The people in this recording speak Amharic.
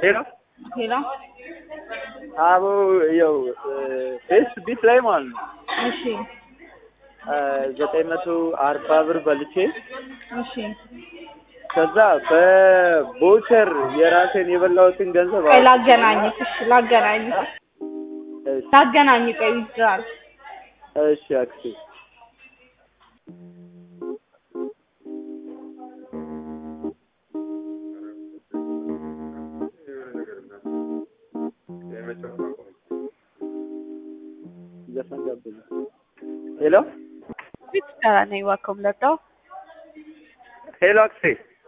ሄሎ ሄሎ አቦ ያው ፌስ ቢት ላይ ማለት ነው እሺ ዘጠኝ መቶ አርባ ብር በልቼ እሺ ከዛ በቦቸር የራሴን የበላሁትን ገንዘብ ቆይ ላገናኝህ እሺ ላገናኝህ እሺ ላገናኝ ቆይ ይዝራል እሺ አክስቴ ዘፈን ጋብዘኝ ሄሎ Which uh, name welcome letter? ሄሎ አክስቴ